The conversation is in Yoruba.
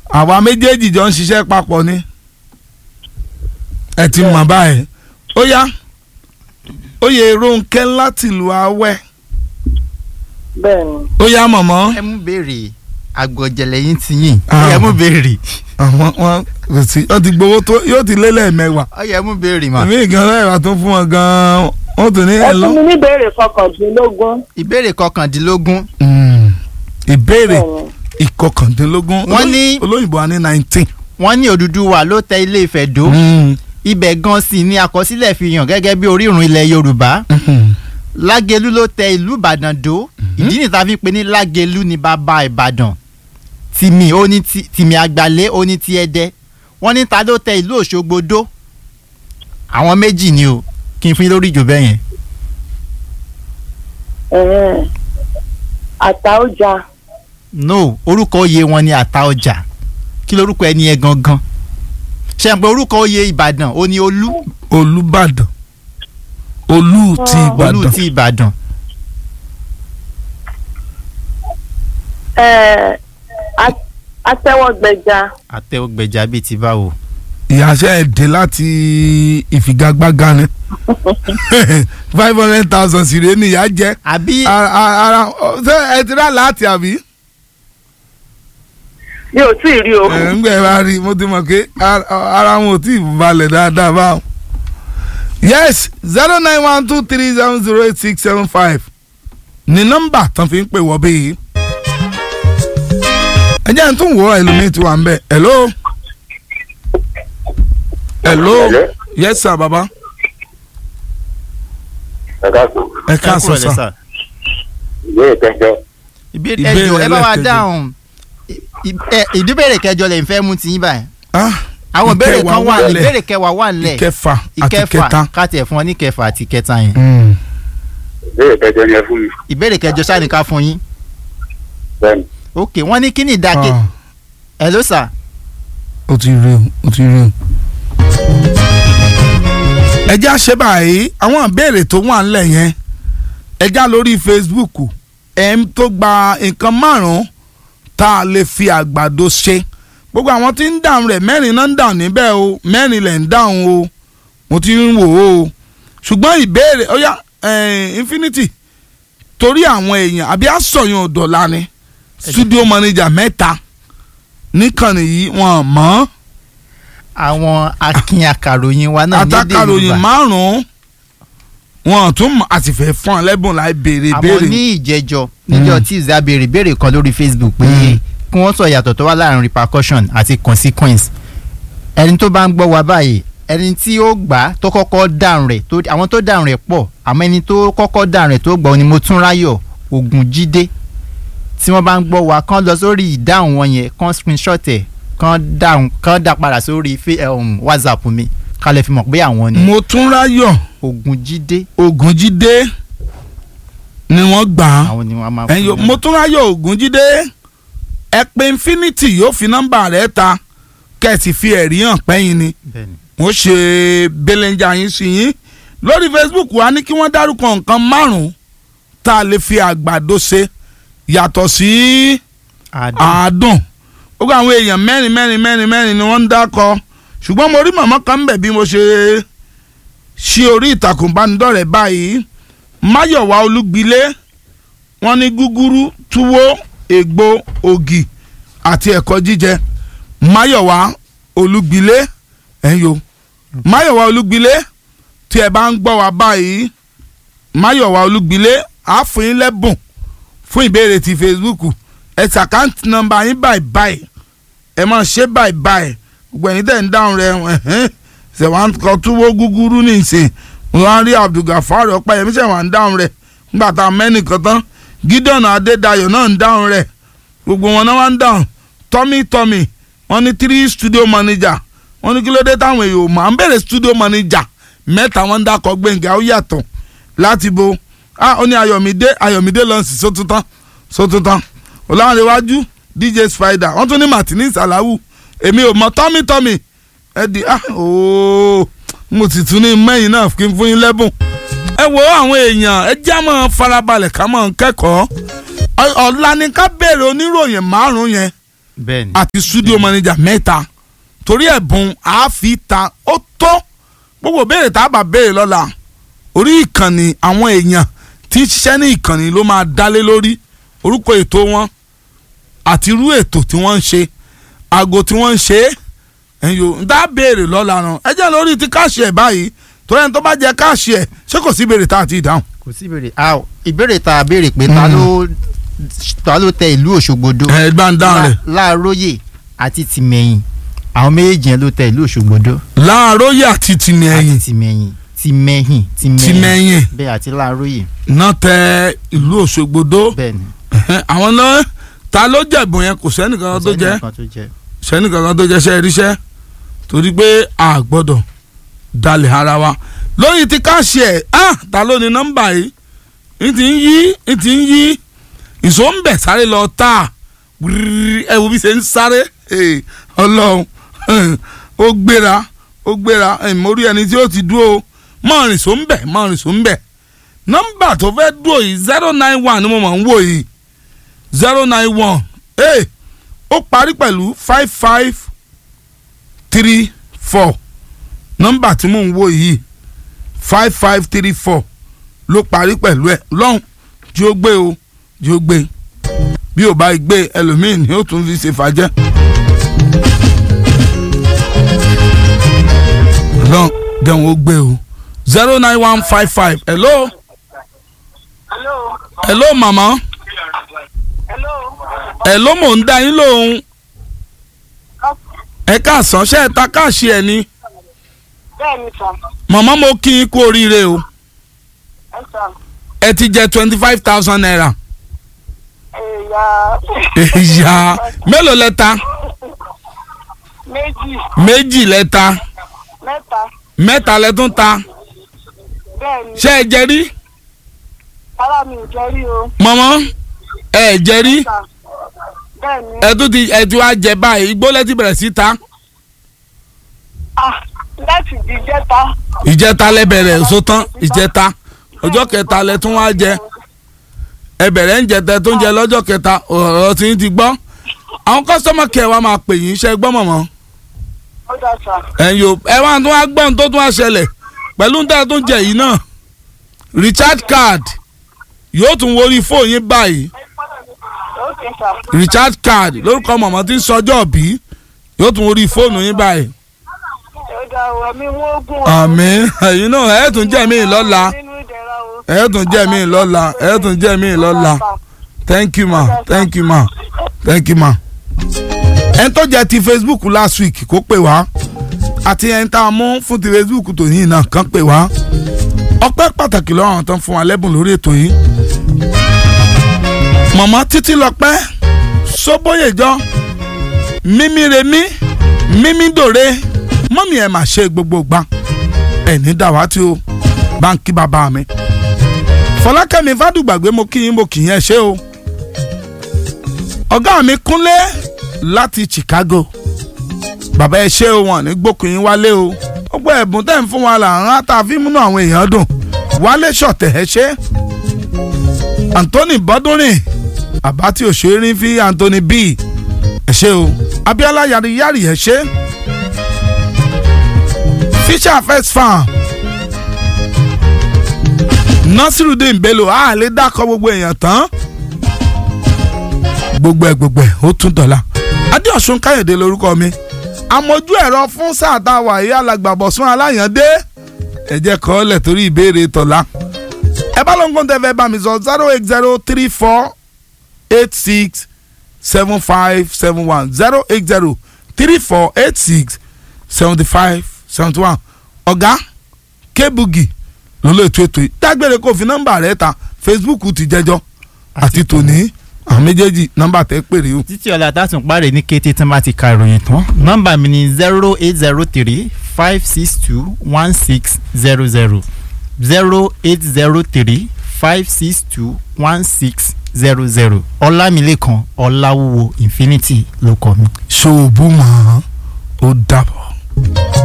àwa méjèèjì jọ ń ṣiṣẹ́ papọ̀ ni ẹ ti mọ̀ báyìí ó yá oyè Rónkẹ́ láti ìlú Awẹ́ bẹ́ẹ̀ ni ó yá mọ̀mọ́ ẹ mú béèrè àgbọ̀jẹ̀lẹ̀ yín ti yìn Ah. ẹ mú béèrè àwọn wọn kò sí wọ́n ti gbowó tó yóò ti lé lẹ́ẹ̀mẹ́wàá ọyẹ mú béèrè mà èmi ìgan lẹ́yìn tó fún wọn gan-an wọ́n tún ní ẹ ẹ̀ lọ. fún mi ní ìbéèrè kọkàndínlógún ìbéèrè kọkàndínlógún Mm. ìbéèrè bẹ́ẹ̀ ni ìkọkàndínlógún Wọ́n ní- olóyìnbó wa ní nineteen. wọ́n ní Odùduwà ló tẹ Ilé Ifẹ̀ dó ibẹ̀ gan sì ni àkọsílẹ̀ fi hàn gẹ́gẹ́ bí orírun ilẹ̀ Yorùbá Lágelú ló tẹ ìlú Ìbàdàn dó ìdí nìta fi ń pe ní Lágelú ní bàbá Ìbàdàn tìmì ó ní ti tìmì àgbàlẹ̀ ó ní ti Ẹdẹ wọ́n ní ta ló tẹ ìlú Òṣogbo dó àwọn méjì ni o kí n fún yín lórí ìjò bẹ́ẹ̀ yẹn ẹ̀hẹ́n. àtàọjà no orúkọ oyè wọn ni Àtaọjà kí lorúkọ ẹni yẹn gangan ṣe ń pe orúkọ oyè Ìbàdàn ó ní Olú olùbàdàn olú ti Olú ìbàdàn ti Ìbàdàn ẹ̀, a- atẹ́wọ́gbẹja àtẹwọgbẹjà bíi ti báwo. ìyàṣẹ èdè láti ìfigagbága ni five hundred thousand sì rèé nìyà jẹ àbí ara ara ṣé ẹ ti rà láti àbí mi ò tí ì rí o ẹ ń gbẹ bá rí mo ti mọ̀ pé ara ara wọn ò tí ì balẹ̀ dáadáa báwọn. yes zero nine one two three seven zero eight six seven five ni nọ́mbà tán fi ń pè wọ́ bí. ẹ jẹ́ n tún wọ́ ẹlòmíì tí wà ń bẹ̀ hello. hello Hello? yes sir baba ẹ káàsán ẹ ẹ káàsán kúrò lẹ́sà. sà ìbéèrè kẹjọ ìbéèrè Ìbéèrè ẹjọ ẹ bá wa ẹlẹ́kẹjọ. dáhùn ì- ẹ, ìdíbèrè kẹjọ lè fẹ́ mú tiyín báyìí ah àwọn ìbéèrè ìkẹwàá kan wà wà lẹ̀. ìbéèrè kẹwàá wà nílẹ̀ ìkẹfà àti ìkẹfà kẹta. káàtì ẹ̀ fún ọ ní kẹfà àti kẹta yẹn Mm. ìbéèrè kẹjọ ni ẹ fún mi ìbéèrè kẹjọ sáà ní ká fún yín bẹ́ẹ̀ni ok wọ́n ní kí ni ìdákẹ́ Ah, ẹ ló sà ó ti rí o ó ti rí o. ẹ já ṣe báyìí àwọn ìbéèrè tó wà ńlẹ̀ yẹn ẹ já lórí Facebook ẹ̀ ń tó gba nǹkan márùn-ún tá a lè fi àgbàdo ṣe gbogbo àwọn tí ń dáhùn rẹ̀ mẹ́rin náà ń dáhùn níbẹ̀ o mẹ́rin lẹ̀ ń dáhùn o mo ti ń wò ó ṣùgbọ́n ìbéèrè ó yá eh, Infinity torí àwọn èèyàn àbí àsọyàn ọ̀dọ̀la ni studio manager mẹ́ta níkànnì yìí wọ́n mọ̀ àwọn akin akàròyìn wa náà ní èdè àtàkàròyìn Yorùbá márùn-ún wọn tún mọ̀ àti fẹ́ fún ọ lẹ́bùn láì béèrè àmọ́ béèrè. ní ìjẹjọ níjọ́ Tuesday a béèrè béèrè kan lórí Facebook pé kí wọ́n sọ ìyàtọ̀ tó wà láàrin repercussion àti consequence ẹni tó bá ń gbọ́ wa báyìí ẹni tí ó gbà á tó kọ́kọ́ dáhùn rẹ̀ tó àwọn tó dáhùn rẹ̀ pọ̀ àmọ́ ẹni tó kọ́kọ́ dáhùn rẹ̀ tó gbọ́ ni Motúnráyọ̀ Ògúnjídé tí wọ́n bá ń gbọ́ wa kán lọ sórí ìdáhùn wọn yẹn kán screenshot ẹ̀ kán dáhùn kán dá padà sórí fe- um, WhatsApp mi ká lè fi mọ̀ pé àwọn ni mo tún ráyọ̀ Ògúnjídé Ògúnjídé ni wọ́n gbà á àwọn ni wọ́n máa ẹ̀yin fún mo tún ráyọ̀ Ògúnjídé ẹ pé Infinity yóò fi nọ́mbà rẹ̀ ta kẹ́ẹ̀sì fi ẹ̀rí hàn pẹ́yìn ni bẹ́ẹ̀ni mo ṣe belenja yín sí yín lórí Facebook wa ní kí wọ́n dárúkọ nǹkan márùn-ún tá a lè fi àgbàdo ṣe yàtọ̀ sí àdùn àádùn gbogbo àwọn èèyàn mẹ́rin mẹ́rin mẹ́rin mẹ́rin ni wọ́n ń dákọ ṣùgbọ́n mo rí màmá kan ń bẹ̀ bí mo ṣe ṣí orí ìtàkùn ìbánidọ́rẹ̀ẹ́ báyìí máyọ̀wá olúgbilé wọ́n ní gúgúrú túwó ègbò ògì àti ẹ̀kọ́ jíjẹ máyọ̀wá olúgbilé ẹ̀yọ́ máyọ̀wá olúgbilé tí ẹ bá ń gbọ́ wa báyìí máyọ̀wá olúgbilé á fún yín lẹ́bùn fún ìbéèrè ti Facebook ẹ ṣàkáǹtì nọ́mbà yín báyìí báyìí ẹ máa ṣe báyìí báyìí gbogbo ẹ̀yin tẹ̀ ń dáhùn rẹ̀ ẹ̀hẹ́n ṣẹ̀wá kan túwó gúgúrú ní ìsìn wọn á rí Abdulgafar Ọpẹ́yẹmí ṣẹ̀wá ń dáhùn rẹ̀ nígbà tá a mẹ́nìkan tán Gideon Adédayọ̀ náà ń dáhùn rẹ̀ gbogbo wọn náà wá ń dáhùn Tommy Tommy wọ́n ní three studio manager wọ́n ní kí ló dé táwọn èèyàn ò mọ̀ à ń bèrè studio manager mẹ́ta wọ́n ń dákọ̀ Gbẹ̀ngà ó yàtọ̀ láti bo ah ó ní Ayọ̀mídé Ayọ̀mídé lọ́nsì sótútán sótútán Ọlárẹ̀wájú DJ Spider wọ́n tún ní Martini Salawu èmi ò mọ̀ Tommy Tommy ẹ di ah ooo mo sì tún ní mẹ́yìn náà kí n fún yín lẹ́bùn ẹ wo àwọn èèyàn ẹ já mọ́ farabalẹ̀ ká mọ́ kẹ́kọ̀ọ́ Ọ- ọ̀la ni ká béèrè oníròyìn márùn-ún yẹn bẹ́ẹ̀ni àti studio manager mẹ́ta torí ẹ̀bùn àáfi ta ó tó gbogbo béèrè tá a bá béèrè lọ́la orí ìkànnì àwọn èèyàn tí ń ṣiṣẹ́ ní ìkànnì ló máa dálé lórí orúkọ ètò wọn àti irú ètò tí wọ́n ń ṣe aago tí wọ́n ń ṣe é ẹ̀yin o ń dá béèrè lọ́la ràn ẹ jẹ́ lórí ti káàṣì ẹ̀ báyìí torí ẹni tó bá jẹ káàṣì ẹ̀ ṣé kò sí béèrè tá a ti dáhùn. kò sí ìbéèrè ah ìbéèrè tá a béèrè pé ta ló ta ló tẹ ìlú Òṣogbodo ẹ bá ń dáhùn rẹ̀ láàróyè àti tìmẹ̀yìn àwọn méjèèjì yẹn ló tẹ ìlú Òṣogbodo láàróyè àti tìmẹ̀yìn àti tìmẹ̀yìn tìmẹ̀yìn tìmẹ̀yìn bẹ́ẹ̀ àti láàróyè náà tẹ ìlú Òṣogbodo bẹ́ẹ̀ni Ẹhẹ́n, àwọn náà ta ló jẹ̀bùn yẹn kò sẹ́nìkan tó jẹ́ kan tó jẹ́ sẹ́nìkan tó jẹ́ sẹ́ ríṣẹ́ torí pé a gbọ́dọ̀ dalẹ̀ ara wa lórí ti káàṣì ẹ̀ ah ta ló ní nọ́mbà yìí n ti ń yí n ti ń yí ìṣó ń bẹ̀ sáré lọ tà wírírí ẹ wo bí ṣe ń sáré Eh, ọlọ́run eh, ó gbéra ó gbéra eh, mo rí ẹni tí ó ti dúró mọ́rin ṣó ń bẹ̀ mọ́rin ṣó ń bẹ̀ nọ́mbà tó fẹ́ dúró yìí zero nine one ni mo mọ̀ ń wò yìí zero nine one ee ó parí pẹ̀lú five five three four nọ́mbà tí mò ń wò yìí five five three four ló parí pẹ̀lú ẹ̀ lọ́hùn jí ó gbé o jí ó gbé bí ò bá gbé ẹlòmíì ni ó tún fi ṣe fàjẹ́. lọ́hùn dẹ̀hùn ó gbé o zero nine one five five hello hello hello mama hello hello mò ń dá yín lóhùn ẹ káàsán ṣe é ta káàṣì ẹ ni bẹ́ẹ̀ ni sà màmá mo kí yín kú oríire o ẹ sà ẹ ti jẹ twenty five thousand naira ẹ̀yà ìyá mélòó lẹ ta méjì méjì lẹ ta mẹ́ta mẹ́ta lẹ tún ta bẹ́ẹ̀ ni ṣé ẹ jẹ rí ara mi ò jẹ́ rí o màmá ẹ jẹ rí sà bẹ́ẹ̀ ni ẹ tún ti ẹ ti wá jẹ báyìí igbó lẹ ti bẹ̀rẹ̀ sí ta ah láti di jẹ́ta ìjẹta lẹ bẹ̀rẹ̀ èso tán ìjẹta ọjọ́ kẹta lẹ tún wá jẹ ẹ bẹ̀rẹ̀ ń jẹtẹ tó ń jẹ lọ́jọ́ kẹta ọ̀rọ̀ tí ń ti gbọ́ àwọn kọ́sọ́mọ̀ kẹ̀ wá máa pè yín ṣe gbọ́ mọ̀mọ́ ó dà sà ẹ̀yin o ẹ wá tún wá gbọ́n tó tún wá ṣẹlẹ̀ pẹ̀lú níta tó ń jẹ yìí náà recharge card yóò tún worí fóònù yín báyìí ok sà recharge card lórúkọ mọ̀mọ́ tí ń sọjọ́ bí yóò tún worí fóònù yín báyìí. ó dà o ẹ̀mí wọ́n gùn o àmín ẹ̀yin náà ẹ̀ tún jẹ́ mí lọ́la nínú ìdẹ̀ra o ẹ̀ tún jẹ́ mí lọ́la ẹ̀ tún jẹ́ mí lọ́la thank you ma thank you ma thank you ma. ẹni tó jẹ́ ti facebook last week kó pè wá àti ẹni tá a mú fún ti facebook tòní náà kàn pè wá ọpẹ́ pàtàkì lọ́wọ́ àwọn tó ń fún wa lẹ́bùn lórí ètò yìí mọ̀mọ́ títí lọ́pẹ́ sóbóyèjọ́ mímí remí mímí dòre mọ́mí ẹ̀ mà ṣe gbogbo gbà ẹ̀ní dàwátì o báńkì bàbá mi fọlákẹ́mi fàdùgbàgbé mo kí yín mo kì í yẹn ṣe o ọ̀gá mi kúnlé láti chicago bàbá ẹ ṣe o wọn ní gbókùn yín wálé o gbogbo ẹ̀bùn tẹ̀ ń fún wa là ń rán àtàfin múnú àwọn èèyàn dùn wálé ṣọ̀tẹ̀ ẹ ṣe anthony bọ́dúnrìn àbá tí òṣèré fi anthony b ẹ ṣe o abiola yariyari ẹ ṣe fisher first farm nasirudin bello a lè dákọ gbogbo èèyàn tán gbogbo ẹ gbogbo ẹ ó tún dọ̀la adéọ̀sùn káyọ̀dé lórúkọ mi àmójú ẹ̀rọ fún sáà tá a wà yí alàgbàbọ̀sùn aláyàndé ẹ̀jẹ̀ kọ́ lẹ̀ torí ìbéèrè tọ̀la ẹ bá lóun kó tẹ fẹ́ bá mi sọ zero eight zero three four eight six seven five seven one zero eight zero three four eight six seventy five seventy one ọ̀gá kébùgì ló lè tó ètò yìí dágbére kó fi nọ́mbà rẹ̀ ta facebook ti jẹjọ́ àti tòní àwọn méjèèjì nọ́mbà tẹ́ pèrè o. títí ọ̀la tásùn parí ní kété tí wọ́n bá ti ka ìròyìn tán nọ́mbà mi ni zero eight zero three five six two one six zero zero zero eight zero three five six two one six zero zero ọlámilékan ọláwúwo infinity ló kọ mi. ṣòwò bú mọ́ ó dàbọ̀.